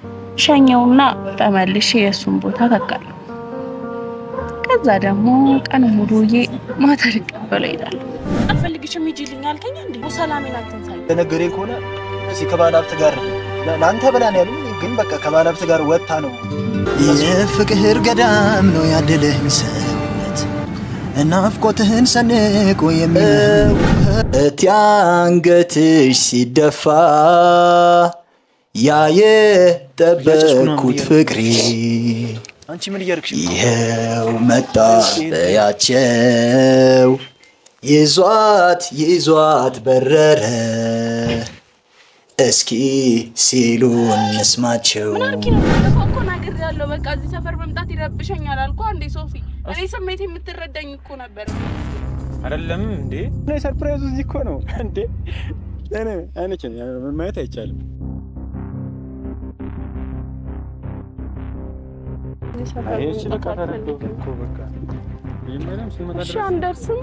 ሸኘውና ተመልሼ የእሱን ቦታ ተካለሁ። ከዛ ደግሞ ቀን ሙሉ ውዬ ማታ ልቀበለው እሄዳለሁ። አልፈልግሽም ሂጂልኝ አልከኝ እንዴ? ሰላሜን አትንሳኝ። ለነገሬ ከሆነ እዚህ ከባለ ሀብት ጋር ለአንተ ብላ ነው ያሉኝ፣ ግን በቃ ከባለ ሀብት ጋር ወጥታ ነው የፍቅር ገዳም ነው ያደለህን ሰውነት ናፍቆትህን ሰንቆ የሚለው እቴ አንገትሽ ሲደፋ ያ የጠበቅኩት ፍቅሬ አንቺ ምን እያደረግሽ ነው? ይኸው መጣ በያቸው ይዟት ይዟት በረረ እስኪ ሲሉ እንስማቸው ምን አልኪ ነው? ባለፈው እኮ ነግሬያለሁ። በቃ እዚህ ሰፈር መምጣት ይረብሸኛል አልኩ አንዴ ሶፊ። እኔ ስሜት የምትረዳኝ እኮ ነበር። አይደለም እንዴ? እኔ ሰርፕራይዙ እዚህ እኮ ነው እንዴ? እኔ አይነች ማየት አይቻልም። አይ እሺ በቃ ተረዳሁ እኮ በቃ መጀመሪያም ስንመጣ እሺ ድረስ አንደርስም።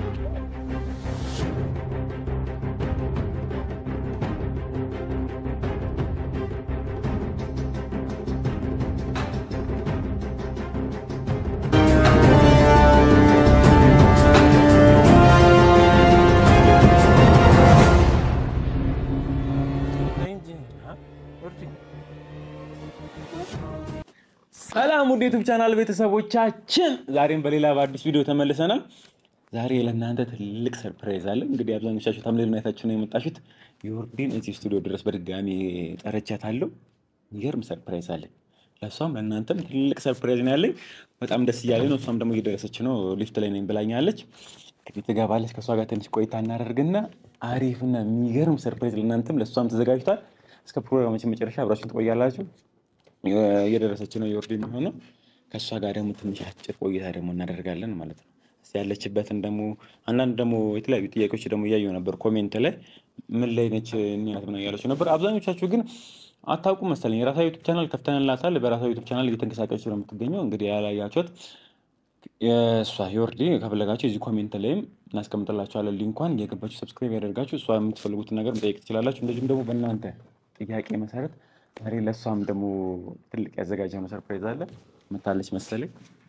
ሰላም ውድ ዩቱብ ቻናል ቤተሰቦቻችን፣ ዛሬም በሌላ በአዲስ ቪዲዮ ተመልሰናል። ዛሬ ለእናንተ ትልቅ ሰርፕራይዝ አለ። እንግዲህ አብዛኞቻችሁ ታምሌል ማየታችሁ ነው የመጣችሁት። የወርዲን እዚህ ስቱዲዮ ድረስ በድጋሚ ጠረቻታለሁ። የሚገርም ሰርፕራይዝ አለ። ለእሷም ለእናንተም ትልቅ ሰርፕራይዝ ነው ያለኝ። በጣም ደስ እያለኝ ነው። እሷም ደግሞ እየደረሰች ነው። ሊፍት ላይ ነኝ ብላኛለች። እንግዲህ ትገባለች። ከእሷ ጋር ትንሽ ቆይታ እናደርግና አሪፍና የሚገርም ሰርፕራይዝ ለእናንተም ለእሷም ተዘጋጅቷል። እስከ ፕሮግራማችን መጨረሻ አብራችሁን ትቆያላችሁ። እየደረሰች ነው የወርድ የሚሆነው ከእሷ ጋር ደግሞ ትንሽ አጭር ቆይታ ደግሞ እናደርጋለን ማለት ነው። እስኪ ያለችበትን ደግሞ አንዳንድ ደግሞ የተለያዩ ጥያቄዎች ደግሞ እያየሁ ነበር ኮሜንት ላይ ምን ላይ ነች እኒናት ምናምን እያለች ነበር። አብዛኞቻችሁ ግን አታውቁም መሰለኝ የራሳ ዩቱብ ቻናል ከፍተንላታል። በራሳ ዩቱብ ቻናል እየተንቀሳቀሰች ነው የምትገኘው። እንግዲህ ያላያችሁት የእሷ የወርዲ ከፈለጋችሁ እዚህ ኮሜንት ላይም እናስቀምጥላችኋለን ሊንኳን እየገባችሁ ሰብስክራይብ ያደርጋችሁ እሷ የምትፈልጉትን ነገር መጠየቅ ትችላላችሁ። እንደዚሁም ደግሞ በእናንተ ጥያቄ መሰረት ዛሬ ለእሷም ደግሞ ትልቅ ያዘጋጀነው ሰርፕራይዝ አለ። መታለች መሰለኝ።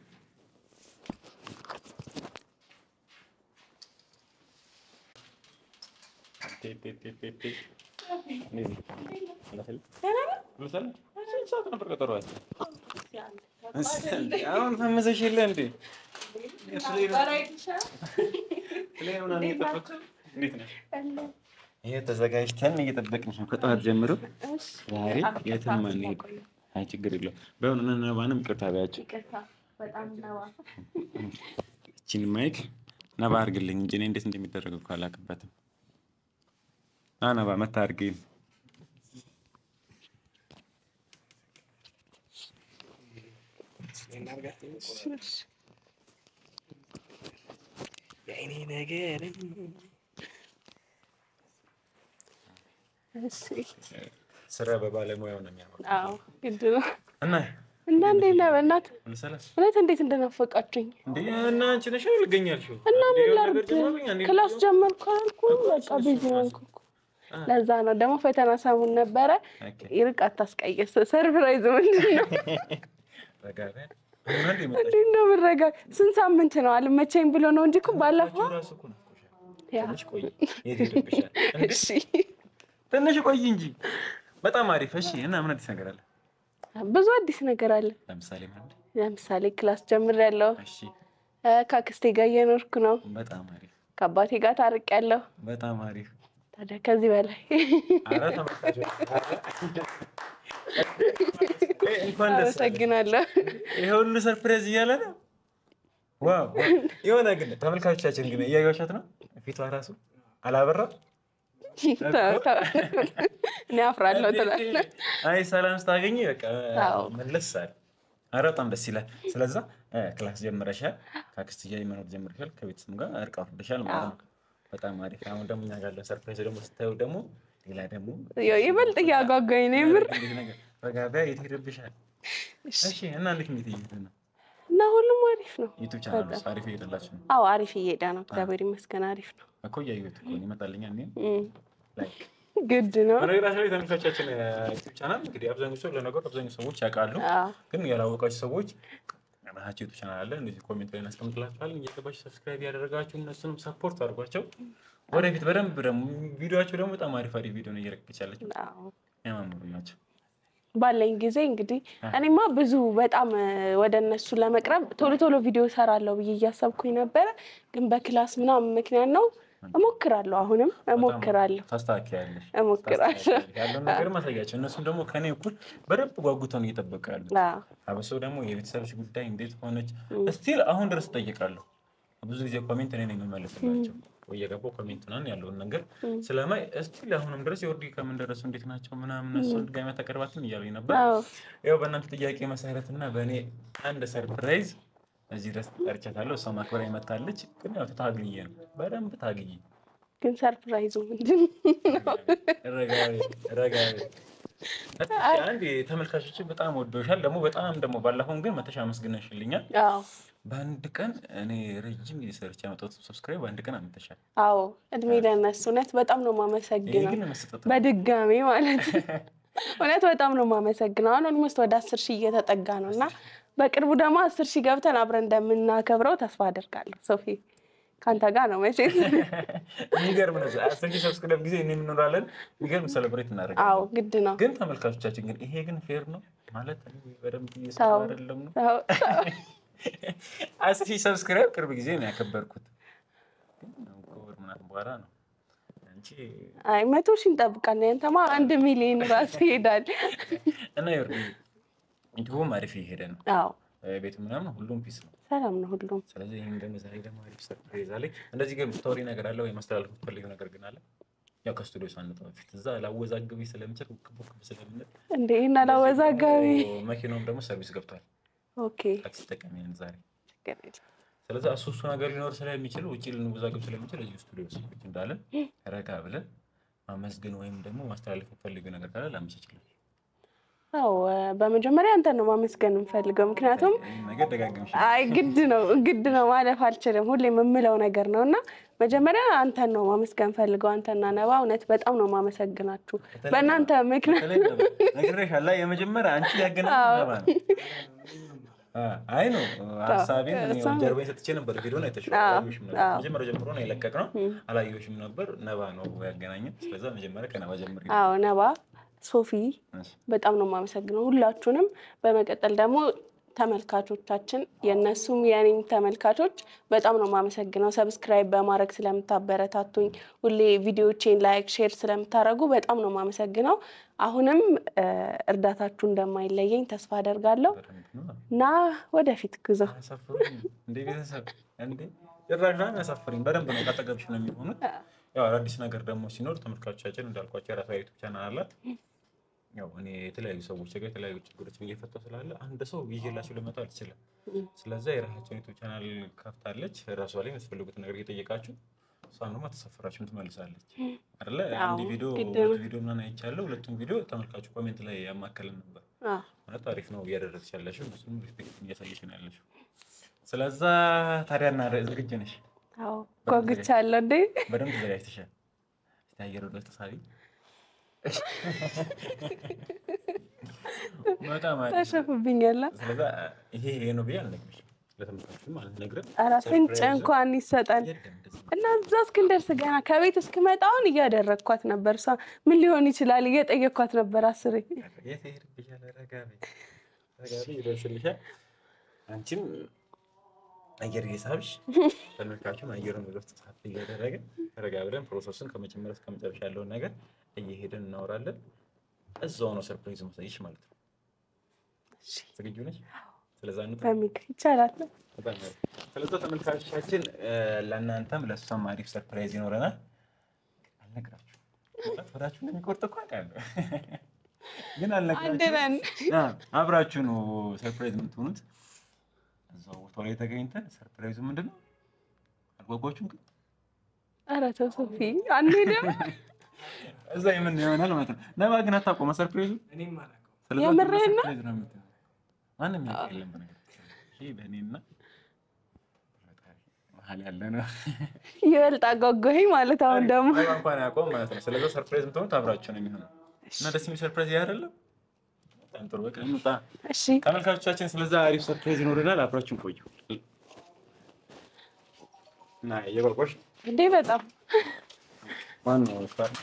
አሁን ፈመሰሽ የለ እንዴ? ይሄ ተዘጋጅተን እየጠበቅንሽ ነው ከጠዋት ጀምሮ። ዛሬ የትም አንሄድ። አይ ችግር የለውም። በሆነ ነባንም ይቅርታ በያቸው። እችን ማይክ ነባ አድርግልኝ እንጂ እኔ እንዴት እንደሚደረግ እኮ አላውቅበትም። ና ነባ መታ አድርግልኝ። ስራ በባለሙያው ነው የሚያምረው። አዎ ግድ ነው። እና እና እንዴት ነህ? በእናትህ ሁሉ ሰላም እውነት እንዴት እንደናፈቃችሁኝ እንዴ? እና አንቺ ነሽ ልገኛልሽው እና ምን ላድርግ? ክላስ ጀመርኩ አልኩ። በቃ ቢዚ ሆንኩ እኮ። ለዛ ነው ደግሞ ፈተና ሰሙን ነበረ። ይርቅ አታስቀይስ። ሰርፕራይዝ ምንድን ነው? እንዴት ነው ምረጋ? ስንት ሳምንት ነው አልመቸኝ ብሎ ነው እንጂ እኮ ባለፈው ያ እሺ ትንሽ ቆይ እንጂ በጣም አሪፍ። እሺ እና ምን አዲስ ነገር አለ? ብዙ አዲስ ነገር አለ። ለምሳሌ ምን? ለምሳሌ ክላስ ጀምሬያለሁ። እሺ ከአክስቴ ጋር እየኖርኩ ነው። በጣም አሪፍ፣ ከአባቴ ጋር ታርቄያለሁ። በጣም አሪፍ። ታዲያ ከዚህ በላይ ኧረ ተመልካቾች እንኳን ደስ አለህ። አመሰግናለሁ። ይሄ ሁሉ ሰርፕራይዝ እያለ ነው። ዋው የሆነ ግን ተመልካቾቻችን ግን እያዩዋሻት ነው። ፊቷ ራሱ አላበራም። ተው፣ ተው። እኔ አፍራለሁ ትላለህ። አይ ሰላም ስታገኝ በቃ አዎ። መለስ አለ። ኧረ በጣም ደስ ይላል። ስለዛ ክላስ ጀምረሻል፣ ከአክስትዬ መኖር ጀምረሻል፣ ከቤተሰብ ጋር እርቅ አውርደሻል ማለት ነው። በጣም አሪፍ። አሁን ደግሞ እኛ ጋር ያለው ሰርፕራይዝ ደግሞ ስታዩ ደግሞ ሌላ ደግሞ ያው ይበልጥ እያጓጓኝ ነው የምር በጋቢያ የት ሄደብሻል? እሺ እና እንዴት እንዴት እየሄደ ነው? እና ሁሉም አሪፍ ነው። ዩቱብ ቻናል ውስጥ አሪፍ እየሄደላችሁ ነው አዎ አሪፍ እየሄደ ነው። እግዚአብሔር ይመስገን አሪፍ ነው። እኮ እያየሁት እኮ ነው። ይመጣልኛል እኔም እም። ላይክ ግድ ነው። በነገራችን ላይ ተመልካቻችን ዩቲዩብ ቻናል እንግዲህ አብዛኛው ሰው ለነገሩ አብዛኛው ሰዎች ያውቃሉ፣ አዎ። ግን ያላወቃችሁ ሰዎች ራሳቸው ዩቲዩብ ቻናል አለ እንደዚህ ኮሜንት ላይ እናስቀምጥላችኋለን። እየገባችሁ ሰብስክራይብ ያደረጋችሁ እነሱንም ሰፖርት አድርጓቸው። ወደፊት በደንብ ደግሞ ቪዲዮቸው ደግሞ በጣም አሪፍ አሪፍ ቪዲዮ ነው እየለቀቀች ያለችው። አዎ። ያማምሩ ናቸው። ባለኝ ጊዜ እንግዲህ እኔማ ብዙ በጣም እ፣ ወደ እነሱ ለመቅረብ ቶሎ ቶሎ ቪዲዮ ሰራለሁ ብዬ እያሰብኩኝ ነበረ፣ ግን በክላስ ምናምን ምክንያት ነው። እሞክራለሁ፣ አሁንም እሞክራለሁ። ታስተካክያለሽ እሞክራለሁ። ታስተካክያለሽ። ያለውን ነገር ማሳያቸው። እነሱም ደግሞ ከኔ እኩል በደንብ ጓጉተው ነው እየጠበቁ ያሉት። አዎ። አብሶ ደግሞ የቤተሰብሽ ጉዳይ እንዴት ሆነች እስቲል አሁን ድረስ እጠይቃለሁ። ብዙ ጊዜ ኮሜንት እኔ ነኝ የምመልስላቸው ወይ የገባው ኮሜንት ናን ያለውን ነገር ስለማይ እስቲል አሁንም ድረስ የወርዲ ከምን ደረሱ እንዴት ናቸው ምናምን እሱ ድጋሚ ተቀርባትም እያሉኝ ነበር። አዎ። ያው በእናንተ ጥያቄ መሰረት እና በእኔ አንድ ሰርፕራይዝ እዚህ ድረስ ጠርቻታለሁ። እሷ ማክበራ ይመታለች። ግን ያው ታግዬ ነው በደንብ ታግዬ ግን ሰርፕራይዙ ምንድን ነው? ረጋቢ ረጋቢ አንድ ተመልካቾች በጣም ወዶሻል። ደግሞ በጣም ደግሞ ባለፈውን ግን መተሻ አመስግነሽልኛል። አዎ በአንድ ቀን እኔ ረጅም ጊዜ ሰርች ያመጣሁት ሰብስክራይብ በአንድ ቀን አምጥተሻል። አዎ እድሜ ለእነሱ እውነት በጣም ነው ይሄ የማመሰግነው። ግን መሰጠት በድጋሚ ማለት እውነት በጣም ነው የማመሰግነው። አሁን ኦልሞስት ወደ አስር ሺህ እየተጠጋ ነው እና በቅርቡ ደግሞ አስር ሺህ ገብተን አብረን እንደምናከብረው ተስፋ አደርጋለሁ። ሶፊ ከአንተ ጋር ነው መቼስ። የሚገርም ነው። አስር ሺህ ሰብስክራይብ ጊዜ እኔ የምኖራለን የሚገርም ሴሌብሬት አዎ እናደርጋለን። ግድ ነው። ግን ተመልካቾቻችን ግን ይሄ ግን ፌር ነው ማለት በደንብ እየሰራ ተው አይደለም ነው። ተው። አስር ሺህ ሰብስክራይብ ቅርብ ጊዜ ነው ያከበርኩት። ግን ከወር ምናምን በኋላ ነው አንቺ አይ መቶ ሺህ እንጠብቃለን። ያንተማ አንድ ሚሊዮን ራሱ ይሄዳል። እና ይወርድ ዩቲዩብም አሪፍ እየሄደ ነው። አዎ ቤቱ ምናምን ሁሉም ፒስ ነው። ሰላም ነው ሁሉም። ስለዚህ ይህም ደግሞ ዛሬ ደግሞ አሪፍ ሰርፕራይዝ አለኝ። እንደዚህ ግን ስቶሪ ነገር አለ ወይ ማስተላለፍ የምትፈልጊው ነገር ግን አለ? ያው ከስቱዲዮ ሳንወጣ በፊት እዛ ላወዛግቢ ስለምችል ውክብ ውክብ ስለምንል እንዴ ይህን አላወዛጋቢ። መኪናውም ደግሞ ሰርቪስ ገብቷል። ኦኬ ታክሲ ተጠቃሚ ነን ዛሬ። ችግር የለም። ስለዚህ እሱ እሱ ነገር ሊኖር ስለሚችል ውጭ ልንወዛግብ ስለሚችል እዚሁ ስቱዲዮ ውስጥ ቁጭ እንዳለን ረጋ ብለን ማመስገን ወይም ደግሞ ማስተላለፍ የምትፈልጊው ነገር ካለ ላመቻችለን። አዎ በመጀመሪያ አንተን ነው ማመስገን የምፈልገው ምክንያቱም ይህን ነገር ደጋግምሽ አይ ግድ ነው ግድ ነው ማለፍ አልችልም። ሁሌ የምምለው ነገር ነው እና መጀመሪያ አንተን ነው ማመስገን ፈልገው። አንተና ነባ እውነት በጣም ነው ማመሰግናችሁ። በእናንተ ምክንያት ነግሬሻለሁ። የመጀመሪያ አንቺ ያገናኝ ነባ ነው። አይ ነው ሀሳቤን እኔ እሷም- ጀርባዬን ሰጥቼ ነበር። ቪዲዮን አይተሽው አዎ፣ አላየሁሽም ነበር። አዎ። መጀመሪያ ጀምሮ ነው የለቀቅነው። አላየሁሽም ነበር። ነባ ነው ያገናኘን። ስለዛ መጀመሪያ ከነባ ጀምር። አዎ ነባ፣ ሶፊ በጣም ነው የማመሰግነው ሁላችሁንም። በመቀጠል ደግሞ ተመልካቾቻችን የእነሱም የእኔም ተመልካቾች በጣም ነው የማመሰግነው። ሰብስክራይብ በማድረግ ስለምታበረታቱኝ፣ ሁሌ ቪዲዮቼን ላይክ፣ ሼር ስለምታደርጉ በጣም ነው የማመሰግነው። አሁንም እ፣ እርዳታችሁ እንደማይለየኝ ተስፋ አደርጋለሁ እና ወደፊት ጉዞ አያሳፍሩኝ እንደ ቤተሰብ እንደ ጭራሽ ነው የሚያሳፍሩኝ። በደንብ ነው ካጠገብሽ ነው የሚሆኑት። ያው አዳዲስ ነገር ደግሞ ሲኖር ተመልካቾቻችን እንዳልኳቸው የራሷ ዩቱብ ቻናል አላት። ያው እኔ የተለያዩ ሰዎች ጋር የተለያዩ ችግሮችን እየፈታሁ ስላለ አንድ ሰው ይዤላችሁ ልመጣ አልችልም። ስለዚ የራሳቸውን ዩቱብ ቻናል ከፍታለች። ራሷ ላይ የምትፈልጉትን ነገር እየጠየቃችሁ እሷም ደግሞ ተሰፈራችሁን ትመልሳለች አይደለ? አንድ አዎ፣ ቪዲዮ ግድ ሁለት ነው። ቪዲዮ ምናምን አይቻለሁ። ሁለቱም ቪዲዮ ተመልካቹ ኮሜንት ላይ ያማከልን ነበር። አዎ፣ ማለት አሪፍ ነው እያደረግሽ ያለሽው፣ እሱም ሪስፔክት እያሳየሽ ነው ያለሽው። ስለዛ ታዲያ እና ዝግጅ ነሽ? አዎ ጓጉቻለሁ እንዴ በደንብ ተዘጋጅተሻል? እስቲ አየር ወደ ተሳቢ በጣም አሪፍ ነው። ታሸፉብኛላ። ስለዛ ይሄ ይሄ ነው ብዬ አልነግርሽም፣ ለተመልካቹም አልነግርም። ኧረ ፍንጭ እንኳን ይሰጠን የለም እንደዚህ ነው። እና እዛ እስክንደርስ ገና ከቤት እስክመጣ አሁን እያደረግኳት ነበር። እሷ ምን ሊሆን ይችላል እየጠየኳት ነበር አስሬ። የት ይሄድብሻል? ረጋ በይ ረጋ በይ፣ ይደርስልሻል። አንቺም አየር እየሳብሽ ተመልካቹም አየሩን ወደ ውስጥ ሳብ እያደረገ ረጋ ብለን ፕሮሰሱን ከመጀመሪያ እስከ መጨረሻ ያለውን ነገር እየሄድን እናወራለን። እዛው ነው ሰርፕራይዝ ማሳየሽ ማለት ነው። ዝግጁ ነሽ? ስለዛ እንውጣ። በሚግ ይቻላል። በጣም አሪፍ። ስለዛ ተመልካቾቻችን ለእናንተም ለእሷም አሪፍ ሰርፕራይዝ ይኖረናል። አልነግራችሁም። ማለት ወዳችሁ እንደሚቆርጥ እኮ አውቃለሁ፣ ግን አንድ አልነግራችሁም። ነን። አዎ፣ አብራችሁ ነው ሰርፕራይዝ የምትሆኑት። እዛው ቦታው ላይ ተገኝተን ሰርፕራይዙ ምንድን ነው? አልጓጓችሁም? ግን ኧረ ተው ሶፊ አንሄድም። እዛ የምን ይሆናል ማለት ነው። ነባ ግን አታውቀውም ሰርፕራይዙ። ስለዛ የምርህን ነው? ሰርፕራይዝ ነው የምትሆነው። ማንም ያውቅ የለም በነገራችን ላይ። ይሄ በእኔና ፈጣሪ መሀል ያለ ነው። ይበልጥ አጓጓኝ ማለት አሁን ደግሞ እንኳን ያቆም ማለት ነው። ስለዚ ሰርፕራይዝ የምትሆኑት አብራችሁ ነው የሚሆነው እና ደስ የሚል ሰርፕራይዝ ይህ አይደለም። በጣም ጥሩ። በቃ እንውጣ። እሺ ተመልካቾቻችን ስለዛ አሪፍ ሰርፕራይዝ ይኖረናል። አብራችሁን ቆዩ እና እየቆርቆሽ እንዴ በጣም ማነው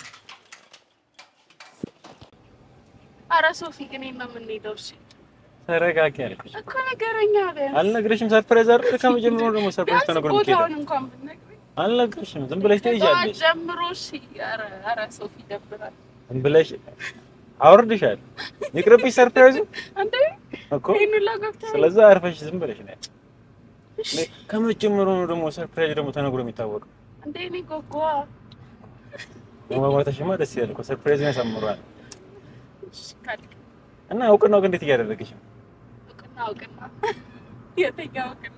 አረ ሶፊ ግን ነው የምንሄደው። እሺ ተረጋጊ ያልኩሽ እኮ ነገረኛ ቢያንስ አልነግረሽም። ሰርፕራይዝ አይደል? ከመጀመሩ ደግሞ ሰርፕራይዝ ቢያንስ ተነግሮ ቦታውን የሚሄደው እንኳን ብትነግሪኝ አልነግረሽም። ዝም ብለሽ ከጠዋት ትሄጃለሽ። ጀምሮ እሺ። ኧረ ኧረ ሶፊ ይደብራል ዝም ብለሽ አውርድሻል። ይቅርብሽ ሰርፕራይዙ እንዴ እኮ ይሄን ሁላ ገብተህ ስለዛ አርፈሽ ዝም ብለሽ ነው። ከመጀመሩ ነው ደግሞ ሰርፕራይዝ ደግሞ ተነግሮ የሚታወቀው። እንዴ እኔ ጎጓ መግባባትሽማ ደስ ይላል እኮ ሰርፕራይዝ ያሳምሯል። እሺ ካልክ እና እውቅናው ግን እንዴት እያደረግሽ ነው? እውቅና እውቅና የትኛው እውቅና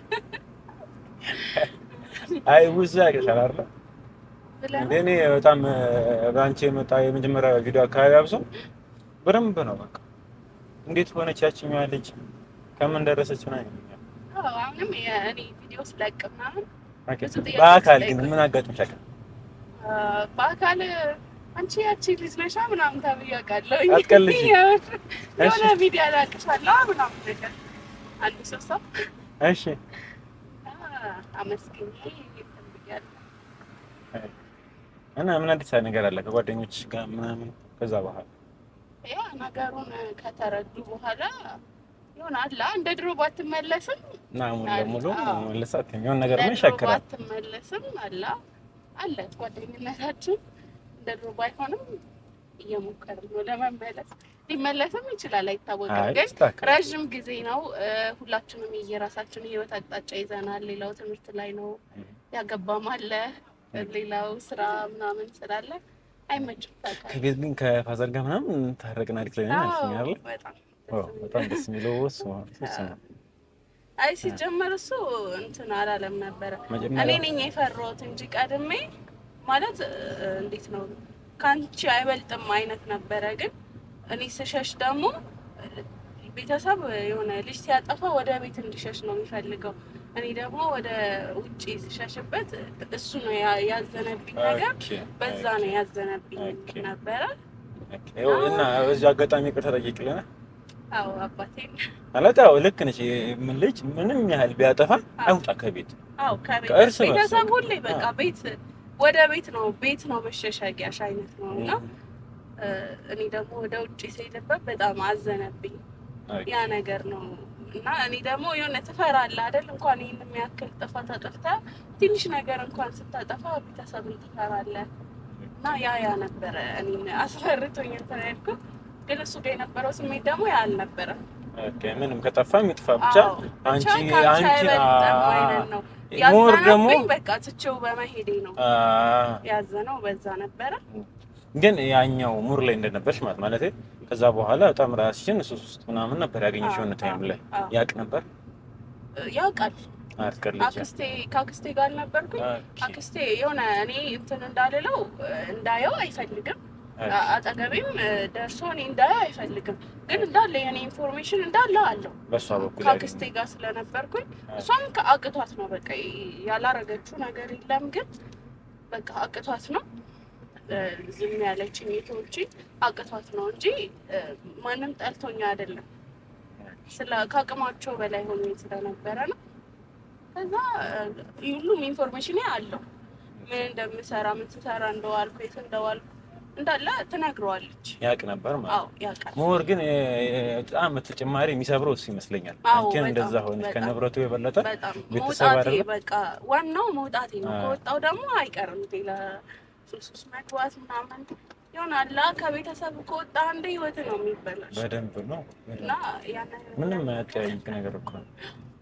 አይ ውዝ ያቅሻል አይደለ? ብለህ እንደ ነው? እኔ በጣም በአንቺ የመጣ የመጀመሪያ ቪዲዮ አካባቢ አብሶ በደንብ ነው በቃ እንዴት ሆነች ያችኛዋ ልጅ ከምን ደረሰች ምናምን ይሉኛል። አዎ አሁንም የእኔ ቪዲዮ ስለቅ ምናምን ኦኬ። ብዙ ጥያቄዎች በአካል ግን ይጠይቁኛል። ምን አጋጥሞሽ ያውቃል? አ፣ በአካል አንቺ ያቺ ልጅ ነሻ ምናምን ተብዬ አውቃለሁ። አትቀልጂ። የሆነ እሺ። ቪዲዮ አላቅሻለሁ ምናምን ነገር አንዱ ሰው ሰው እሺ አመስግኝ እንትን ብያለሁ። እና ምን አዲስ ነገር አለ ከጓደኞችሽ ጋር ምናምን ከዛ በኋላ ያ ነገሩን ከተረዱ በኋላ ይሆናል እንደ ድሮ ባትመለስም እና ሙሉ ለሙሉ አዎ። መለሳት የሚሆን ነገር ምን እንደ ድሮ ይሻክራል? ባትመለስም አላ አለ ጓደኝነታችን እንደ ድሮ ባይሆንም እየሞከርን ነው ለመመለስ። ሊመለስም ይችላል አይታወቅም፣ አይ ግን ይስተካከላል። ረዥም ጊዜ ነው። እ፣ ሁላችንም የየራሳችን የህይወት አቅጣጫ ይዘናል። ሌላው ትምህርት ላይ ነው፣ ያገባም አለ፣ ሌላው ስራ ምናምን ስላለ አይመችም። ታውቃለህ። ከቤት ግን ከፋዘር ጋር ምናምን ታረቅና ዲክ ላይ አዎ፣ ነው አይደል? በጣም ዋው በጣም ደስ የሚለው እሱ እሱ ነው። አይ ሲጀመር እሱ እንትን አላለም ነበረ። እኔ መጀመሪያ ነኝ የፈራሁት እንጂ ቀድሜ ማለት እ፣ እንዴት ነው ከአንቺ አይበልጥም አይነት ነበረ። ግን እኔ ስሸሽ ደግሞ እ፣ ቤተሰብ የሆነ ልጅ ሲያጠፋ ወደ ቤት እንዲሸሽ ነው የሚፈልገው። እኔ ደግሞ ወደ ውጭ ስሸሽበት እሱ ነው ያ- ያዘነብኝ ነገር ኦኬ፣ በዛ ነው ያዘነብኝ ኦኬ። ነበረ። ኦኬ። ይኸው እና በዚህ አጋጣሚ ይቅርታ ጠይቅልና አዎ አባቴን ማለት ያው ልክ ነች። ምን ልጅ ምንም ያህል ቢያጠፋ አይውጣ ከቤት አዎ ከቤት ከእርስ በርስ ቤተሰብ በቃ። ሁሌ በቃ አዎ። ቤት ወደ ቤት ነው ቤት ነው መሸሸጊያሽ አይነት ነው እና እ፣ እኔ ደግሞ ወደ ውጭ ስሄድበት በጣም አዘነብኝ ኦኬ። ያ ነገር ነው እና እኔ ደግሞ የሆነ ትፈራለህ አይደል እንኳን ይህን የሚያክል ጥፋት አጥፍተህ ትንሽ ነገር እንኳን ስታጠፋ ቤተሰብን ትፈራለህ እና ያ ያ ነበረ እኔን አስፈርቶኝ እንትን ያልኩት ግን እሱ ጋር የነበረው ስሜት ደግሞ ያ አልነበረም ኦኬ። ምንም ከጠፋ የሚጥፋ ብቻ አዎ፣ ብቻ አንቺ ከአንቺ አንቺ አይበልጥም አ- አይነት ነው ሞር ደግሞ ያዘነብኝ በቃ ትቼው በመሄዴ ነው አ፣ ያዘነው በዛ ነበረ ግን ያኛው ሙር ላይ እንደነበርሽ ማለት ማለት ከዛ በኋላ በጣም ራስሽን እሱ ውስጥ ምናምን ነበር ያገኘሽ የሆነ ታይም ላይ አዎ። ያቅ ነበር ያውቃል አትቀልጅ አክስቴ ከአክስቴ ጋር ነበርኩኝ አክስቴ የሆነ እኔ እንትን እንዳልለው እንዳየው አይፈልግም አ- አጠገቤም እ፣ ደርሶ እኔ እንዳየው አይፈልግም ግን እንዳለ የኔ ኢንፎርሜሽን እንዳለ አለው በእሷ በኩል ከአክስቴ ጋር ስለነበርኩኝ እሷም ከአቅቷት ነው በቃ ያላረገችው ነገር የለም ግን በቃ አቅቷት ነው እ፣ ዝም ያለችኝ የተወችኝ አቅቷት ነው እንጂ እ፣ ማንም ጠልቶኛ አይደለም ስለ ከአቅማቸው በላይ ሆኜ ስለነበረ ነው ከዛ እ፣ ሁሉም ኢንፎርሜሽን አለው ምን እንደምሰራ ምን ስሰራ እንደዋልኩ የት እንደዋልኩ እንዳለ ትነግረዋለች ያቅ ነበር ማለት አዎ ያውቃል ሞር ግን እ፣ በጣም ተጨማሪ የሚሰብረው እሱ ይመስለኛል። አዎ፣ አንቺን በጣም፣ እንደዛ ሆነች በጣም። ከንብረቱ የበለጠ በጣም ቤተሰብ መውጣቴ አይደለም? በቃ ዋናው መውጣቴ ነው። አዎ። ከወጣው ደግሞ አይቀርም ሌላ ሱስ ውስጥ መግባት ምናምን ይሆናል። ከቤተሰብ ከወጣ አንድ ህይወት ነው የሚበላሽ በደንብ ነው። እና ያን ምንም አያጠያይቅ ነገር እኮ ነው።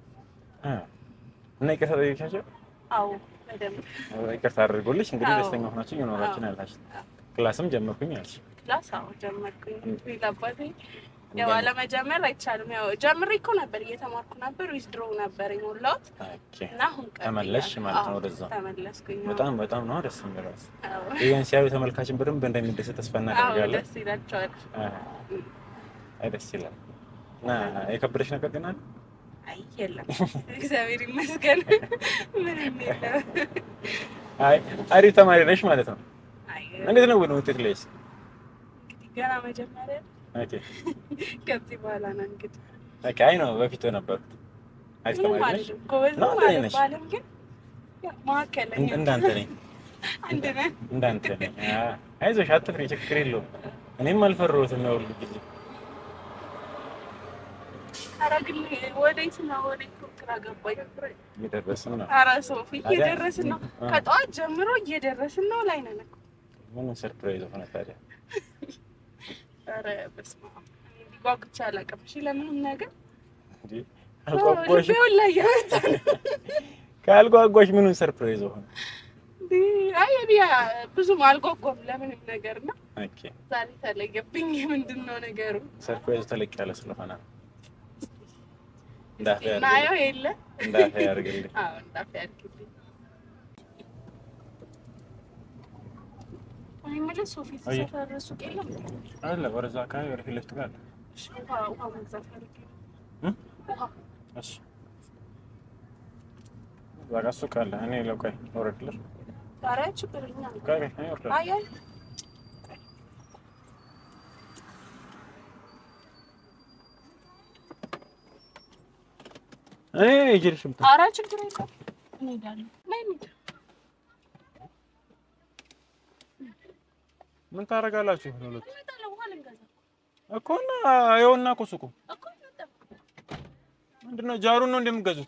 አ፣ እና ይቅርታ ጠይቂያቸው አዎ በደንብ ይቅርታ አድርጎልሽ እንግዲህ አዎ። ደስተኛ ሆናችሁ እየኖራችሁ ነው ያላችሁ። አዎ። ክላስም ጀመርኩኝ አልሽ። ክላስ አዎ ጀመርኩኝ። ሌላ አባቴ ያው አለመጀመር አይቻልም። ያው ጀምሬ እኮ ነበር እየተማርኩ ነበር። ዊዝድሮ ነበር የሞላሁት ኦኬ። እና አሁን ቀጥያለሁ። ተመለስሽ ማለት ነው አዎ፣ ወደዛ። ተመለስኩኝ። አዎ። በጣም በጣም ነው ደስ የሚለው። አዎ። ይህን ሲያዩ ተመልካችን በደንብ እንደሚደሰት ተስፋ አዎ እናደርጋለን። ደስ ይላቸዋል። አ፣ አይ ደስ ይላል። እና የከበደሽ ነገር ግን አለ? አይ የለም፣ እግዚአብሔር ይመስገን ምንም የለም። አይ አሪፍ ተማሪ ነሽ ማለት ነው። አይ እንዴት ነው ግን ውጤት ላይስ? እንግዲህ ገና መጀመሪያ ኦኬ ከዚህ በኋላ ነው እንግዲህ ኦኬ። አይ ነው በፊት ነበርኩት። አሪፍ ምንም ተማሪ ነሽ? አይደለም፣ ጎበዝ ነው አንተ ነሽ? ባለም ግን ያው መካከለኛ እን- እንዳንተ ነኝ አንድ ነን። እንዳንተ ነኝ። አ አይዞሽ አትፍሪ፣ ችግር የለውም። እኔም አልፈራሁትም ነው ሁሉ ጊዜ ኧረ ግን ወዴት ነው ወዴት ነው ግራ ገባኝ። እየደረስን ነው። ኧረ ሶፊ ታዲያ- እየደረስን ነው፣ አ። ከጠዋት ጀምሮ እየደረስን ነው ላይ ነን እኮ። ምን ሰርፕራይዝ ሆነ ታዲያ? ኧረ በስመ አብ እኔ እንዲህ ጓጉቼ አላውቅም። እሺ ለምንም ነገር እንዴ አልጓጓሽ? ልቤ ሁላ እየመታ ነው። ካልጓጓሽ ምኑን ሰርፕራይዝ ሆነ? እንዴ፣ አይ እኔ ብዙም አልጓጓም ለምንም ነገር እና ኦኬ ዛሬ ተለየብኝ። ምንድን ነው ነገሩ? ሰርፕራይዝ ተለቅ ያለ ስለሆነ እንዳፈ ናየው የለ እንዳፈ ያርግልኝ። አዎ እንዳፍ ያድርግልኝ። እኔ የምልህ ሶፊ አየ። ሰፈር ሱቅ የለም? አለ ወደዛ አካባቢ ወደ ፊት ለፊት ጋር አለ። እሺ፣ ውሃ ውሃ መግዛት ፈልጌ ነው። እም? ውሃ እሺ እዛ ጋር ሱቅ አለ። እኔ ለቆይ ወረድልሽ። ኧረ ችግር የለም። ቆይ ቆይ እኔ እወርዳለሁ። አይ አይ እኔ ይዤልሽ ምታ ኧረ ችግር የለም። እንሄዳለን። ነይ እንሂድ። ምን ታደርጋላችሁ? ሁለት እንመጣለን። ውሃ ልንገዛ እኮ እና ይኸውና እኮ ሱቁ እኮ እንመጣለን። ምንድነው? ጃሩን ነው እንደምትገዙት?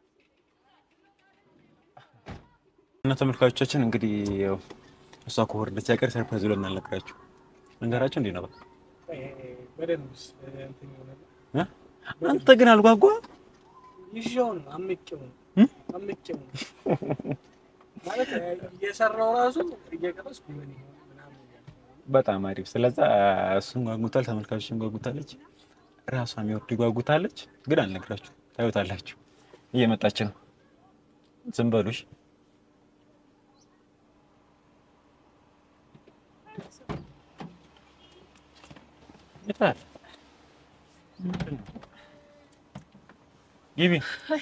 እና ተመልካቾቻችን እንግዲህ ያው እሷ ከወረደች አይቀር ሰርፕራይዝ ብለን አልነገራችሁ መንገራችሁ እንዴ ነበር። በደንብስ እንትን ይሆናል። እ? አንተ ግን አልጓጓ ይዤው ነው አምቄው ነው እ? አምቄው ነው ማለት እየሰራው ራሱ እየቀረስኩ ምን ይሆን ምናምን እያልኩ ነው። በጣም አሪፍ። ስለዛ እሱን ጓጉታል፣ ተመልካቾችን ጓጉታለች፣ ራሷ የሚወርድ ጓጉታለች። ግን አልነግራችሁ ታዩታላችሁ። እየመጣች ነው። ዝም በሉሽ። ይታል ግቢ።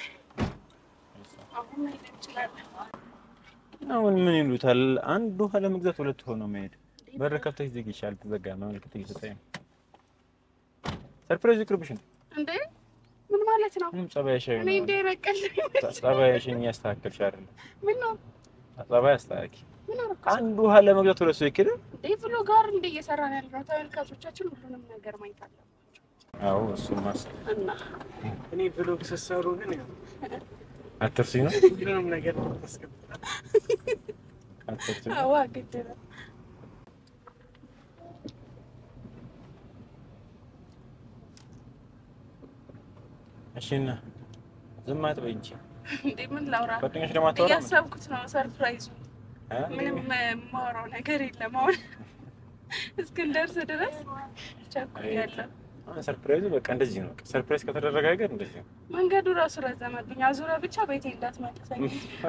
አሁን መሄድ እንችላለን። አሁን ምን ይሉታል? አንድ ውሃ ለመግዛት ሁለት ሆኖ መሄድ። በር ከፍተሽ ዝጊ። ይሻል ተዘጋ። ማመልከት እየሰጠኝ ነው። ሰርፕራይዝ ይቅርብሽ ነው። እንዴ ምን ማለት ነው? ምንም ጸባይሽ እኔ ነው። እንደ ነቀል ጸባይሽን እያስተካከልሽ አይደለም። ምን ነው ጸባይ አስተካኪ። ምን አደረኩ? አንድ ውሃ ለመግዛት ሁለት ሰው ይኬደ። እንዴ ብሎ ጋር እንደ እየሰራን ያለነው ተመልካቾቻችን ሁሉንም ነገር ማየት አለባቸው አዎ እሱም ማስ እና እኔ ብሎግ ስትሰሩ ግን ያው አትርሲ ነው ሁሉንም ነገር ታስገባል። አትርሲ ነው። አዋ ግድ ነው። እሺ እና ዝም አትበይ እንጂ እንዴ ምን ላውራ? ጓደኞች ደግሞ አታወራም? እያሰብኩት ነው ሰርፕራይዙ። እ? ምንም የማወራው ነገር የለም አሁን እስክንደርስ ድረስ ቸኩያለሁ። አሁን ሰርፕራይዙ በቃ እንደዚህ ነው። ሰርፕራይዝ ከተደረገ ነገር እንደዚህ ነው። መንገዱ ራሱ ረዘመብኝ። አዙረ ብቻ ቤቴ እንዳትመልሰኝ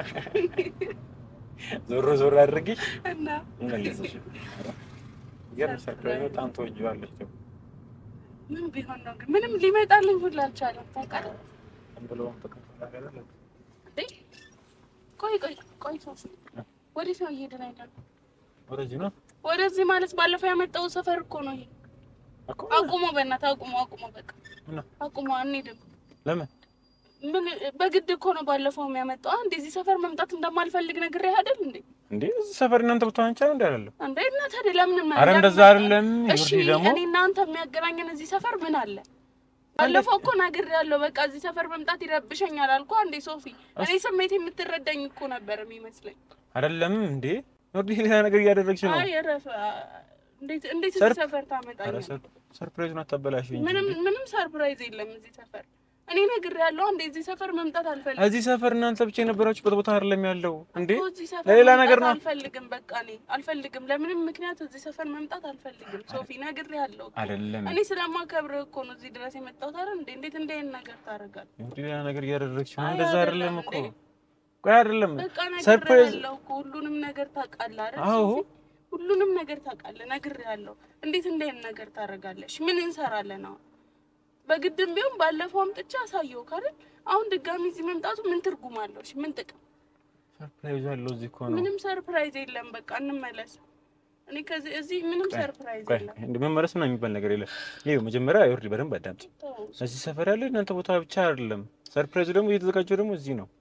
ዞር ዞር አድርጊ እና እንመልስሽ። ገርም ሰርፕራይዝ በጣም ተወጂዋለሽ። ደግሞ ምን ቢሆን ነው ግን ምንም ሊመጣልኝ ሁላ አልቻለም። ታውቃለህ ዝም ብሎ ተቀምጦ ነገር አለ። እንዴ? ቆይ ቆይ ቆይ ሶፊ ወዴት ነው እየሄድን አይደለም? ወደዚህ ነው ወደዚህ ማለት ባለፈው ያመጣው ሰፈር እኮ ነው ይሄ። እኮ አቁሞ በእናትህ አቁሞ አቁሞ በቃ እና አቁሞ አንሄድም። ለምን ምን በግድ እኮ ነው ባለፈው የሚያመጣው። አንድ እዚህ ሰፈር መምጣት እንደማልፈልግ ነግሬህ አይደል እንዴ? እንዴ እዚህ ሰፈር እናንተ ብትሆን ቻው እንዴ አይደለም? እንዴ እና ታዲያ ለምን አረ እንደዛ አይደለም። እሺ ይወርዲ ደግሞ እኔ እናንተ የሚያገናኘን እዚህ ሰፈር ምን አለ? ባለፈው እኮ ነግሬሃለሁ። በቃ እዚህ ሰፈር መምጣት ይረብሸኛል አልኩህ። አንዴ ሶፊ፣ እኔ ስሜት የምትረዳኝ እኮ ነበር የሚመስለኝ። አይደለም እንዴ ይወርዲ ሌላ ነገር እያደረግሽ ነው። አይ እረፍ። እንዴት እንዴት ሰርፕ- እዚህ ሰፈር አረ ታመጣኛለህ? ሰር- ሰርፕራይዙን አታበላሽ እንጂ ምንም ምንም ሰርፕራይዝ የለም እዚህ ሰፈር። እኔ ነግሬሃለሁ። አንዴ እዚህ ሰፈር መምጣት አልፈልግም። እዚህ ሰፈር እናንተ ብቻ የነበራችሁበት ቦታ አይደለም ያለው እንዴ እኮ እዚህ ሰፈር ለሌላ መምጣት ነገር ነው። አልፈልግም። በቃ እኔ አልፈልግም። ለምንም ምክንያት እዚህ ሰፈር መምጣት አልፈልግም። ሶፊ ነግሬሃለሁ እኮ። አይደለም እኔ ስለማከብርህ እኮ ነው እዚህ ድረስ የመጣሁት አይደል እንዴ? እንዴት እንደ አይነት ነገር ታደርጋለህ? ይወርዲ ሌላ ነገር እያደረግሽ ነው። አይ እንደዛ አይደለም አይደለም እኮ እንዴ። ቆይ አይደለም በቃ ሰርፕራይዝ ነግሬሃለሁ እኮ ሁሉንም ነገር ታውቃለህ አይደል? አዎ ሶፊ? ሁሉንም ነገር ታውቃለህ። ነግሬሃለሁ። እንዴት እንደ አይነት ነገር ታደርጋለሽ? ምን እንሰራለን አሁን? በግድም ቢሆን ባለፈው አምጥቼ አሳየው ካልን አሁን ድጋሚ እዚህ መምጣቱ ምን ትርጉም አለው? እሺ ምን ጥቅም? ሰርፕራይዝ አለው እዚህ እኮ ነው። ምንም ሰርፕራይዝ የለም። በቃ እንመለስ። እኔ ከዚህ እዚህ ምንም ሰርፕራይዝ ቆይ የለም። እንደ መመለስ ምናምን የሚባል ነገር የለም። ይኸው መጀመሪያ ይወርድ በደንብ አዳምጥ። ተው። እዚህ ሰፈር ያለ እናንተ ቦታ ብቻ አይደለም። ሰርፕራይዙ ደግሞ እየተዘጋጀው ደግሞ እዚህ ነው።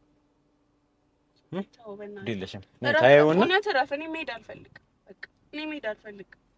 ተው በእናትህ። ግድ የለሽም እረፍ፣ ታየውና እውነት እረፍ። እኔ መሄድ አልፈልግም። በቃ እኔ መሄድ አልፈልግም።